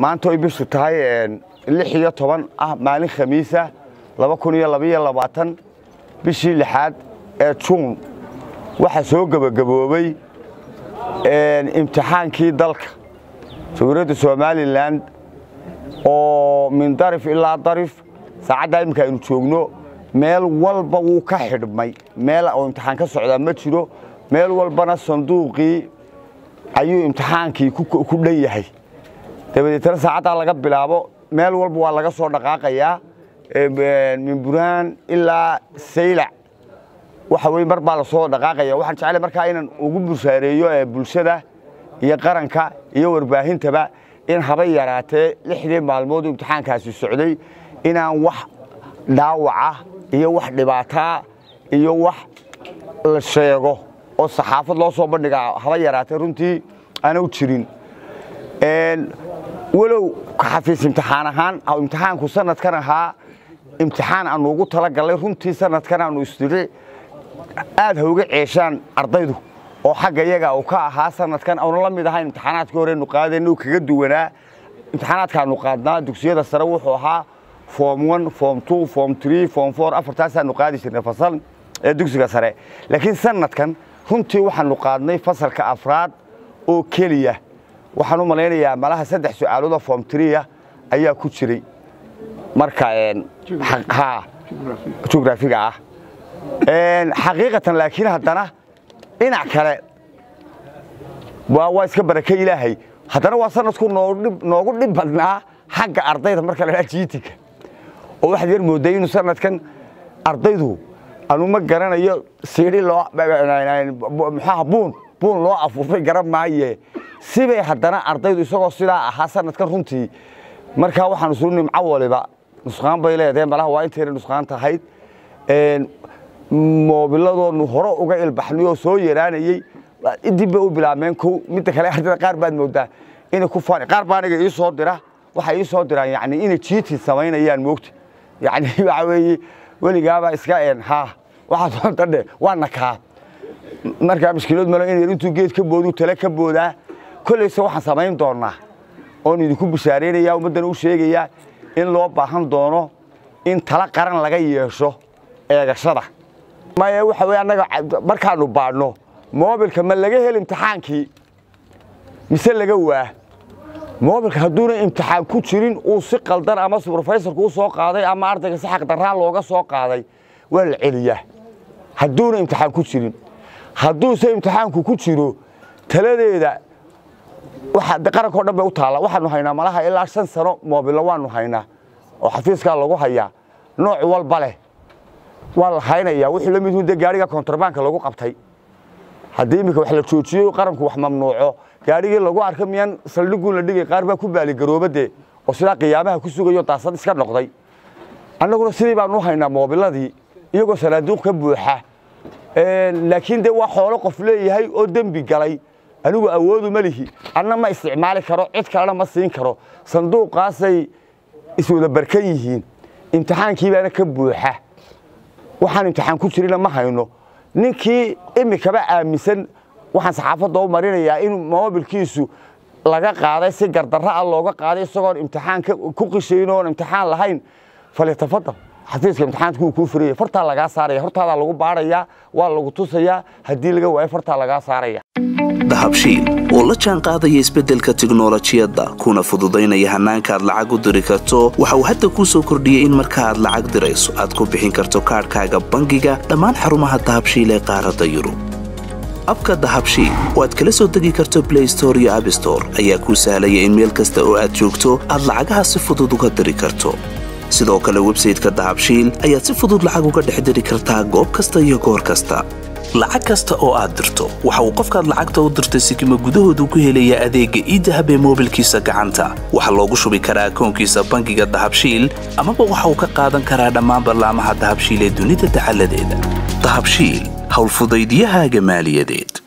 maanta oy bishu tahay lix iyo toban ah maalin khamiisa laba kun iyo labaiyo labaatan bishii lixaad ee juun waxaa soo gebagaboobay imtixaankii dalka jumhuuriyadda somalilan oo min darif ilaa darif saacaddaa iminka aynu joogno meel walba wuu ka xidhmay meel oo imtixaan ka socdaa ma jiro meel walbana sanduuqii ayuu imtixaankii ku dhan yahay dabadeetna saacaddaa laga bilaabo meel walba waa laga soo dhaqaaqayaa min burhaan ilaa saylac waxa weye mar baa lasoo dhaqaaqaya waxaan jeclay markaa inaan ugu bushaareeyo bulshada iyo qaranka iyo warbaahintaba in haba yaraatee lixdii maalmood imtixaankaasi socday inaan wax dhaawaca iyo wax dhibaataa iyo wax la sheego oo saxaafad loo soo bandhigaa haba yaraatee runtii aanu jirin walow xafiis imtixaan ahaan imtixaanku sanadkan ahaa imtixaan aanu ugu talagalnay runtii sanadkan aanu isdiri aad ha uga ceeshaan ardaydu oo xagga iyaga uu ka ahaa sanadkan aanu la mid ahayn imtixaanaadkii horenu qaadayna uu kaga duwanaa imtixaanaadkaanu qaadnaa dugsiyada sare wuxuu ahaa form one form two form three form four afartaasaanu qaadi jirnay fasal ee dugsiga sare laakiin sanadkan runtii waxaanu qaadnay fasalka afraad oo keliya waxaan u malaynayaa malaha saddex su-aalood oo form tria ayaa ku jiray marka jugraafiga ah xaqiiqatan laakiin haddana dhinac kale waa iska barake ilaahay haddana waa sanadku noogu dhib badnaa xagga ardayda marka la dhaa jiitinka oo waxaad yar mooday inuu sanadkan ardaydu anu ma garanayo siidhi loo muxuaha buun buun loo afuufay garan maaye sibay haddana ardaydu isagoo sidaa ahaa sanadkan runtii markaa waxaanu suu nimco waliba nusqaan bay leedahay malaha waa intayna nusqaan tahayd moobiladoonu hore uga ilbaxnay oo soo yaraanayey dib bay u bilaabmeen kow midda kale ardayda qaar baad moodaa inay ku faan qaar baa aniga ii soo dira waxay ii soo diraan yani inay jiitin samaynayaan moogta yani waxa weeye weligaaba iska een haa waxaa soo dandhe waa nakaa markaa mashkilood malo in yar intuu geed ka boodu tale ka boodaa kollayse waxaan samayn doonaa oon idinku bishaaraynaya ummaddana u sheegayaa in loo baahan doono in tala qaran laga yeesho eegashada maya waxa weye annaga markaanu baadhno moobilka ma laga hel imtixaankii mise laga waa moobilka hadduuna imtixaan ku jirin uu si qaldan ama subrofaysorku u soo qaaday ama ardayga si xaqdarraa looga soo qaaday waa la celiyaa hadduuna imtixaan ku jirin hadduuse imtixaanku ku jiro taladeeda qarankao dhan bay u taalla waxaanu haynaa malaha ilaa shan sano moobilo waanu haynaa oo xafiiskaa lagu hayaa nooc walba leh waa la haynaya wuxuu la mid hun de gaariga kontrabanka lagu qabtay haddii iminka wax la joojiyo qaranku wax mamnuuco gaarigii lagu arka miyaan saldhiguun la dhigay qaar baa ku baaligaroobade oo sidaa qiyaamaha ku sugayo daasad iska noqday annaguna sidii baanu u haynaa moobiladii iyagoo sanaaduuq ka buuxa laakiin de waa xoolo qof leeyahay oo dembi galay anigu awoodu ma lihi anna ma isticmaali karo cid kalena ma siin karo sanduuqaasay iswada barkan yihiin imtixaankii baana ka buuxa waxaan imtixaan ku jirina ma hayno ninkii imikaba aaminsan waxaan saxaafadda u marinayaa in moobilkiisu laga qaaday si gardarra ah looga qaaday isagoon imtixaan ku qishayn oon imtixaan lahayn falyatafadal xafiiska imtixaanka wuu kuu furaya fartaa lagaa saaraya hortaadaa lagu baarayaa waa lagu tusayaa haddii laga waayo fartaa lagaa saaraya dahabshiil oo la jaan qaadaya isbeddelka tiknolojiyadda kuna fududaynaya hannaanka aad lacag u diri karto waxa uu hadda kuu soo kordhiyey in marka aad lacag dirayso aad ku bixin karto kaadhkaaga bangiga dhammaan xarumaha dahabshiil ee qaaradda yurub abka dahabshiil oo aad kala soo degi karto blay store iyo abstore ayaa kuu sahlaya in meel kasta oo aad joogto aad lacagaha si fudud uga diri karto sidoo kale websayteka dahabshiil ayaad si fudud lacag uga dhex diri kartaa goob kasta iyo goor kasta lacag kasta oo aad dirto waxa uu qofkaad lacagta u dirtay sikima gudahoodu ku helayaa adeegga iidahab ee moobilkiisa gacanta waxaa loogu shubi karaa akoonkiisa bangiga dahabshiil amaba waxa uu ka qaadan karaa dhammaan ballaamaha dahabshiil ee dunida dacaladeeda dahabshiil howlfudaydiyahaaga maaliyadeed